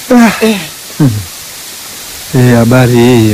Hii habari hii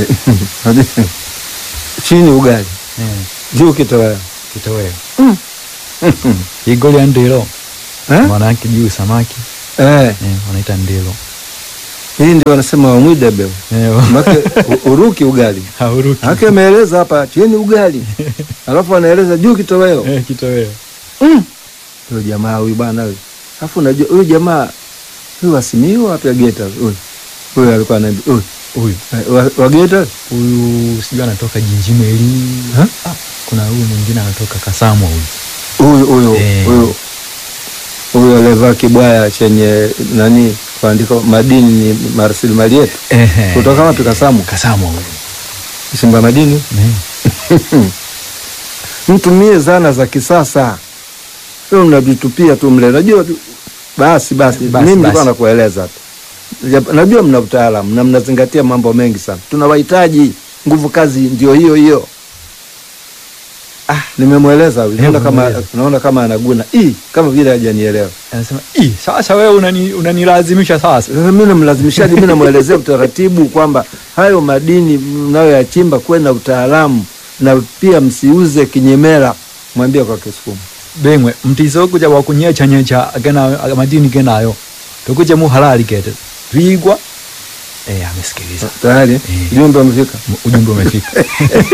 chini ugali Eh, juu kitoweo kitoweo igoli ya ndilo Eh? maana yake juu samaki Eh, eh, wanaita ndilo hii ndio wanasema wamwidebe Eh, make u- uruki ugali hauruki hake ameeleza hapa chini ugali alafu anaeleza juu kitoweo eh, kitoweo huyo jamaa huyu bwana huyu alafu unajua huyu jamaa huyu wasimiu wapi Geta huyu huyu alikuwa anaimba huyu huyu eh, wa- wa Geta huyu sijui anatoka Jinjimeli Ha? ah, kuna huyu mwingine anatoka Kasamwa huyu huyu huyu Eh. huyu huyu aliyevaa kibwaya chenye nani kuandika madini ni rasilimali yetu Ehe. kutoka wapi Kasamu Kasamwa huyu Simba madini Eh, mtumie zana za kisasa sio mnajitupia tu mle najua tu- basi basi, Basi, mimi nilikuwa basi. nakueleza tu Jap- najua mna utaalamu na mnazingatia mambo mengi sana tunawahitaji nguvu kazi ndio hiyo hiyo ah, nimemweleza huyu. naona Hebu kama mweleze. naona kama anaguna Ii, kama vile hajanielewa anasema "Ih, sasa wewe unani- unanilazimisha sasa Sasa mi namlazimishaji, mi namwelezea utaratibu kwamba hayo madini mnayoyachimba kuwe na utaalamu na pia msiuze kinyemela. Mwambie kwa Kisukuma. bemwe mtiso kuja wakunyechanyecha gena madini genayo tukuje mu halali kete vigwa eh, amesikiliza Tayari Eh. jumbe umefika. M- ujumbe umefika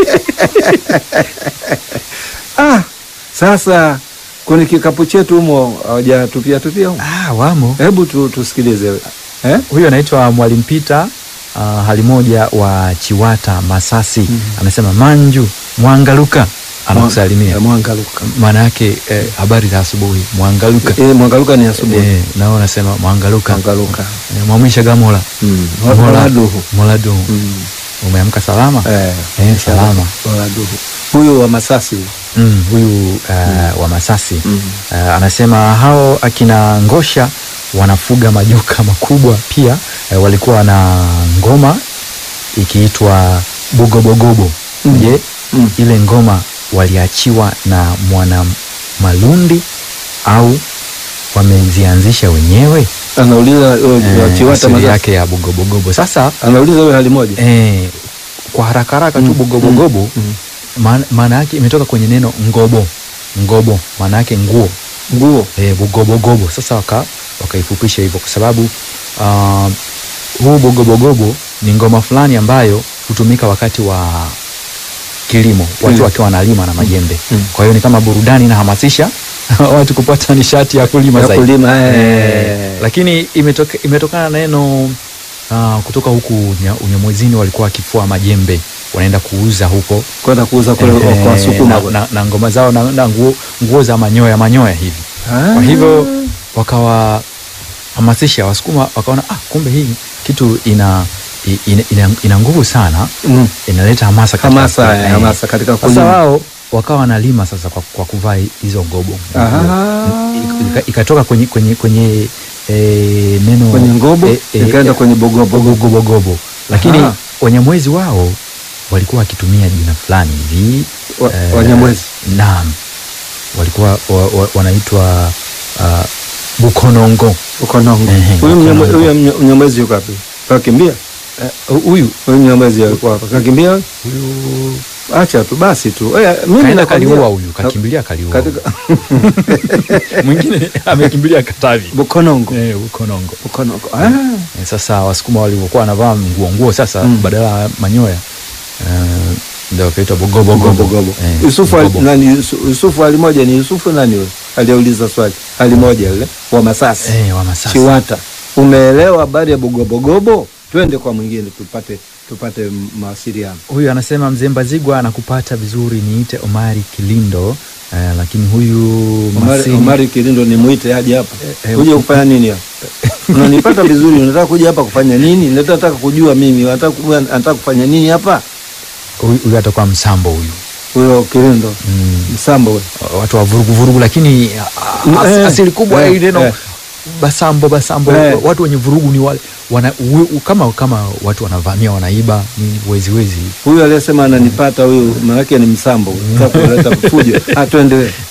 Ah, sasa kwenye kikapu chetu humo hawajatupia tupia humo. ah, wamo Hebu tu, tusikilize eh? huyu anaitwa Mwalimu Peter uh, hali moja wa Chiwata Masasi anasema Manju Mwangaluka anakusalimia Eh, Mwangaluka. maana yake eh, habari za asubuhi Mwangaluka Eh, Mwangaluka ni asubuhi. eh, nao anasema Mwangaluka Mwangaluka. eh, mwamwisha gamola Mm. Mola- Oladuhu. Moladuhu Mm. umeamka salama Eh, Eh, salama. Oladuhu. Huyu wa Masasi huyu. mm, huyu uh, wa Masasi Mm. uh, anasema hao akina Ngosha wanafuga majuka makubwa pia uh, walikuwa na ngoma ikiitwa Bugobogobo Mm. je Mm. ile ngoma waliachiwa na mwana Malundi au wamezianzisha wenyewe Anauliza huyo wa Eh, Chiwata asili Masasi. yake ya Bugobogobo sasa Anauliza huyo hali moja. eh, kwa haraka haraka tu Mm, Bugobogobo mm, maana maana yake imetoka kwenye neno ngobo ngobo maana yake nguo Nguo. e, bugobogobo sasa waka wakaifupisha hivyo kwa sababu uh, huu bugobogobo ni ngoma fulani ambayo hutumika wakati wa kilimo watu Kilimo. wakiwa wanalima na majembe Mm. kwa hiyo ni kama burudani inahamasisha watu kupata nishati ya kulima Ya zaidi kulima, eh. Eh, lakini imetoka, imetokana na neno uh, kutoka huku Unya- unyamwezini walikuwa wakifua majembe wanaenda kuuza huko Kwenda kuuza kule Eh, kwa Wasukuma. na, na, na ngoma zao na, na nguo, nguo za manyoya manyoya hivi Ah. kwa hivyo wakawahamasisha wasukuma wakaona ah, kumbe hii kitu ina i- ina, ina, ina nguvu sana Mm. inaleta hamasa katika- Hamasa, eh, eh. hamasa katika sasa kulima. wao wakawa wanalima sasa kwa, kwa kuvaa hizo ngobo Aha. Ika- ikatoka kwenye kwenye kwenye eh, neno Kwenye ngobo, ikaenda kwenye bogobo. bogobogobo lakini Aha. wanyamwezi wao walikuwa wakitumia jina fulani hivi Wa- eh, Wanyamwezi. naam walikuwa wa, wa, wanaitwa uh, bukonongo Ukonongo. Ehe, Huyu mnyamwe- Ukonongo. huyu mnya- mnyamwezi yuko wapi? Kakimbia? Eh, huyu Huyu mnyamwezi yuko hapa. Kakimbia? huyu Acha tu basi tu. Eh, mimi kaenda nakwambia- kaliua huyu kakimbilia kaliua Katika mwingine amekimbilia Katavi Bukonongo. eh, bukonongo Bukonongo. Ah. Eh, sasa wasukuma walivyokuwa wanavaa nguo nguo sasa Mm. badala ya manyoya eh, ndio wakaitwa bogobogobo Bogobogobo. Eh, Yusufu ali- bogobo. nani Yusu- Yusufu hali moja ni Yusufu nani huyo? Aliyeuliza swali. Hali moja yule wa Masasi. eh, wa Masasi. Chiwata. Umeelewa habari ya Bugobogobo? Twende kwa mwingine tupate tupate m- mawasiliano. huyu anasema mzee Mbazigwa anakupata vizuri niite Omari Kilindo eh, lakini huyu Omari, Masini Omari Kilindo ni muite aje hapa. Eh, eh, Kuja kufanya nini hapa? Unanipata vizuri, unataka kuja hapa kufanya nini? Nataka kujua mimi, unataka kujua anataka kufanya nini hapa? huyu huyu atakuwa msambo huyu Huyo Kilindo. mm. Msambo wewe. watu wa vurugu vurugu lakini ah, as, Eh, asili kubwa eh, ya neno eh. basambo basambo Eh. watu wenye vurugu ni wale wana, u, u, kama kama watu wanavamia wanaiba ni wezi wezi Huyu aliyesema ananipata huyu maanake ni msambo. Nataka kuleta fujo. Ah, twende wewe.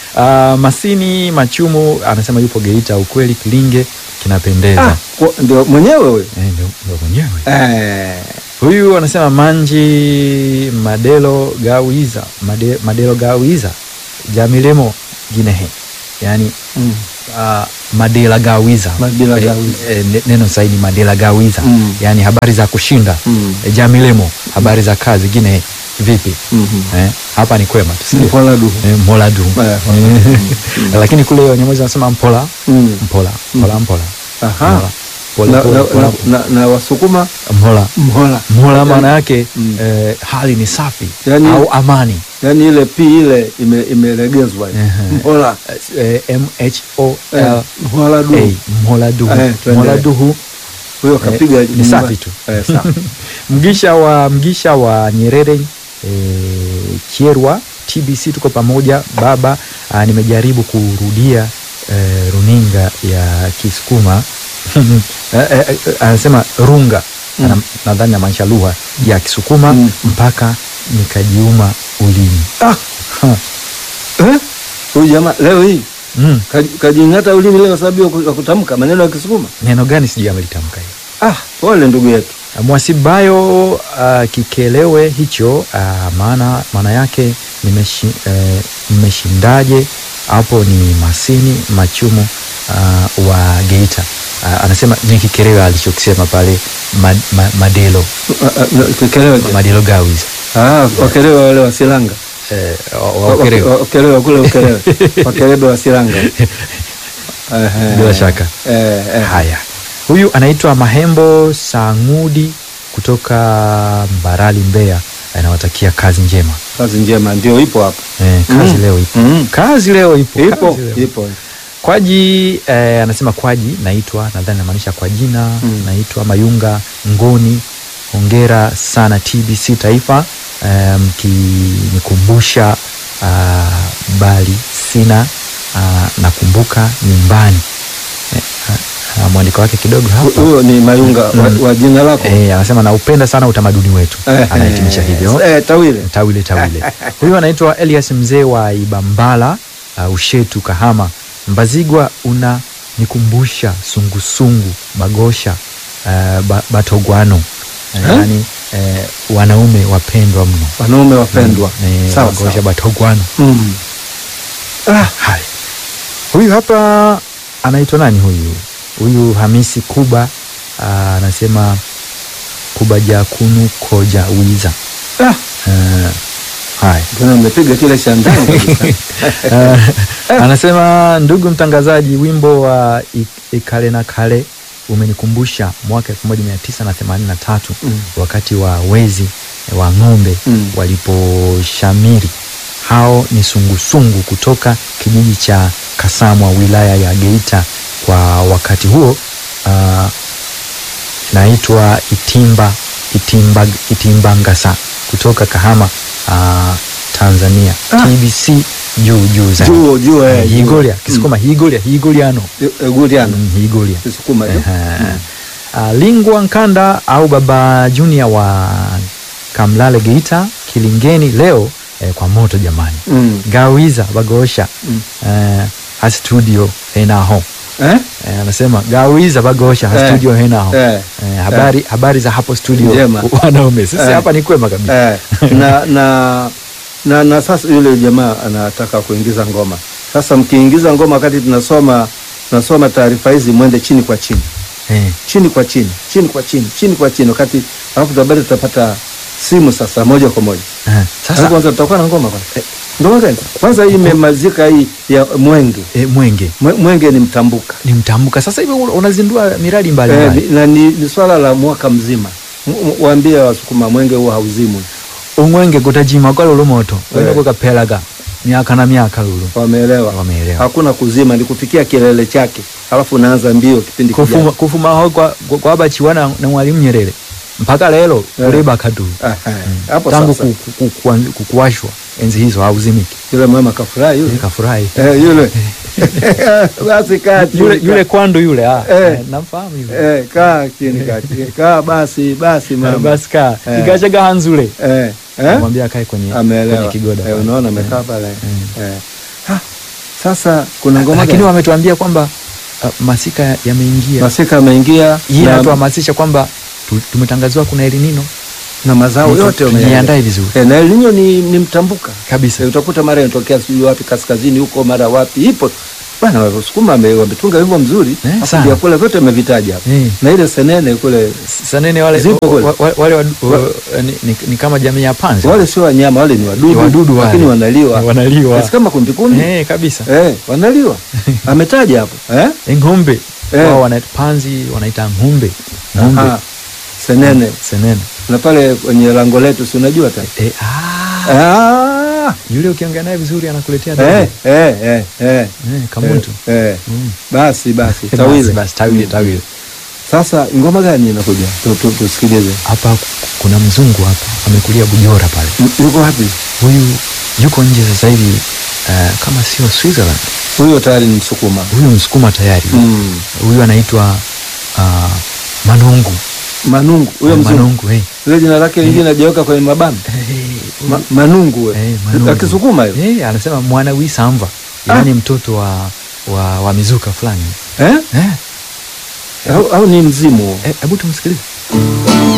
Ah, Masini Machumu anasema yupo Geita, ukweli Kilinge kinapendeza. Ah, kwa- ndio mwenyewe huyo Eh, ndio ndio mwenyewe eh. huyu anasema Manji Madelo Gawiza Made, Madelo Gawiza Jamilemo Ginehe, yani mm. uh, Madela Gawiza Madela Eh, Gawiza. eh, ne- neno sahihi ni Madela Gawiza Mm. yani habari za kushinda Mm. Eh, Jamilemo habari za kazi Ginehe vipi Mhm. eh, hapa ni kwema tu, si ndio? Mpola duhu. Eh, Mola du Eh, Eh, lakini kule Wanyamwezi wanasema mpola Mm. mpola mpola mpola Aha. Mpola. Pole, Na, pole, na, pole. na, na, na Wasukuma mhola mhola, mhola maana yake Mm. eh, hali ni safi Yani- au amani yaani ile pi ile ime, imelegezwa ile. Ehe. mhola eh, M H O eh, L mhola duhu A mhola duhu Eh, tuendelee. mhola duhu huyo kapiga ni nyumba. safi tu. eh, safi. mgisha wa mgisha wa Nyerere eh, Kierwa TBC tuko pamoja baba. Ah, nimejaribu kurudia eh, runinga ya Kisukuma eh, eh, eh, anasema runga Mm. Ana- nadhani namaanisha lugha ya Kisukuma Mm. mpaka nikajiuma ulimi Ah, Ha. eh? huyu jamaa leo hii mm. kaji- kajing'ata ulimi leo sababu ya ku- ya kutamka maneno ya Kisukuma. neno gani sijui amelitamka hiyo Ah, pole ndugu yetu. Mwasibayo uh, kikelewe hicho uh, maana maana yake nimeshi, eh, mmeshindaje hapo ni Masini Machumu uh, wa Geita uh, anasema ni kikelewe alichokisema pale ma, ma, Madelo Ah, ah, Kekelewe je? Madelo Gawiza Ah, wakelewe wale wa Silanga. eh, wa- wa- Wa- Ukerewe. wa- Wakelewe kule Ukelewe. Wakelebe wa Silanga. Ehe. Bila shaka. Eh, eh. Haya, huyu anaitwa Mahembo Sangudi kutoka Mbarali Mbeya, anawatakia kazi njema Kazi njema ndio ipo hapa. eh, kazi Mm. leo ipo Mm. kazi leo ipo, Ipo, kazi leo. ipo. Kwaji eh, anasema Kwaji naitwa, nadhani namaanisha kwa jina Mm. naitwa Mayunga Ngoni. Hongera sana TBC Taifa eh, mkinikumbusha ah, bali sina ah, nakumbuka nyumbani eh, ah, ah, mwandiko wake kidogo hapa Huyo ni Mayunga wa, Mm. wa jina lako. eh, anasema naupenda sana utamaduni wetu, Eh, anahitimisha hivyo Eh, Tawile. tawile tawile huyu anaitwa Elias mzee wa Ibambala uh, Ushetu Kahama Mbazigwa una nikumbusha sungusungu bagosha uh, ba, batogwano uh, Eh? yani uh, wanaume wapendwa mno Wanaume wapendwa. Eh, Sawa bagosha sawa. batogwano Mm. Ah, Haya, huyu hapa anaitwa nani huyu? Huyu Hamisi Kuba ah, anasema Kuba jakunu koja wiza. ah, Eh, Haya, tena umepiga kile cha ndani kabisa. Eh, anasema ndugu mtangazaji, wimbo wa Ik- Ikale na Kale umenikumbusha mwaka 1983 Mm. wakati wa wezi wa ng'ombe Mm. waliposhamiri. Hao ni sungusungu kutoka kijiji cha Kasamwa wilaya ya Geita. Kwa wakati huo uh, naitwa Itimba, Itimba, Itimbangasa kutoka Kahama uh, Tanzania. Ah. TBC juu juu zaidi. Juu juu eh. juu. Higolia Kisukuma higolia higoliano Eh, Guliano. Mm, higolia Kisukuma tu. Ehe. Ah, Lingwa Nkanda au Baba Junior wa Kamlale Geita Kilingeni leo eh, kwa moto jamani. Mm. Gawiza bagosha Mm. eh, ha studio henaho Eh? eh, anasema gawiza bagosha ha Eh. studio henaho Eh. eh, habari, habari za hapo studio Njema. wanaume sisi Eh. hapa ni kwema kabisa Eh, na, na, na, na sasa yule jamaa anataka kuingiza ngoma. Sasa mkiingiza ngoma wakati tunasoma tunasoma taarifa hizi, mwende chini kwa chini, eh. chini kwa chini, chini kwa chini, chini kwa chini, wakati alafu tabari tutapata simu sasa moja kwa moja. Eh. Sasa Sasa kwanza tutakuwa na ngoma kwanza. Eh, ngoma gani? Kwanza hii imemalizika hii ya Mwenge. eh, Mwenge Mwe- Mwenge ni mtambuka. ni mtambuka sasa hivi unazindua miradi Eh, mbalimbali ni- na ni, ni swala la mwaka mzima. M- m- Waambie Wasukuma Mwenge huo hauzimwi. umwenge kutajima kwa lolo moto wenda Eh. kukapelaga miaka na miaka lulu Wameelewa? wameelewa hakuna kuzima, ni kufikia kilele chake, alafu unaanza mbio kipindi kufuma, kijacho. kufuma ho kwa, kwa, kwa bachiwana na mwalimu Nyerere mpaka lelo Eh. kuleba kadu Aha, hapo tangu sasa ku, ku, ku, kuan- ku, kuwashwa enzi hizo hauzimiki yule mama kafurahi yule kafurahi eh, yule basi kaa chini yule, kaa. yule kwandu yule ah, Eh. eh, namfahamu yule eh, kaa chini kaa chini kaa basi basi Eh, mama basi kaa Eh. ikachaga hanzule eh, eh? mwambia akae kwenye, kwenye ameelewa kigoda eh, pale. unaona amekaa pale Eh. eh. Ha, Sasa kuna ngoma lakini gani? wametuambia kwamba uh, masika yameingia masika ameingia hii na, inatuhamasisha kwamba tu- tumetangaziwa kuna elinino na mazao yote wameyaandaa. tujiandae vizuri Eh, na El Nino ni, ni mtambuka kabisa Eh, utakuta mara inatokea sijui wapi kaskazini huko mara wapi ipo bwana wasukuma wame- wametunga wimbo mzuri Eh, Alafu sana. vyakula vyote wamevitaja hapa Eh. na ile senene kule sanene wale, Zipo kule. wa- wa- wale wadu- wa- ni, ni, ni kama jamii ya panzi wale sio wanyama wale ni wadudu, Ni wadudu wale. lakini wanaliwa wanaliwa Basi kama kumbikumbi eh, kabisa eh, wanaliwa ametaja hapo eh? Eh, ng'ombe Eh. wao wanaita panzi wanaita ng'ombe ng'ombe Aha. senene senene na pale kwenye lango letu si unajua ta eh, ah, ah, yule ukiongea naye vizuri anakuletea eh, dogo. eh, eh, eh, eh, kamuntu eh, eh. Mm. basi basi Basi, tawile basi, tawile tawile sasa ngoma gani inakuja Tu- tu- tusikilize hapa kuna mzungu hapa amekulia bujora pale M- yuko wapi huyu yuko nje sasa hivi uh, kama sio Switzerland huyo tayari ni msukuma huyu msukuma tayari mm. huyu anaitwa uh, manungu manungu huyo Eh, mzungu manungu eh. ile jina lake lingine najiweka kwenye mabano Eh, Ma, manungu we. eh, manungu. akisukuma hiyo Eh, anasema mwana wisamva yaani mtoto wa, wa, wa mizuka fulani eh? eh, au, au ni mzimu huo eh, hebu tumsikilize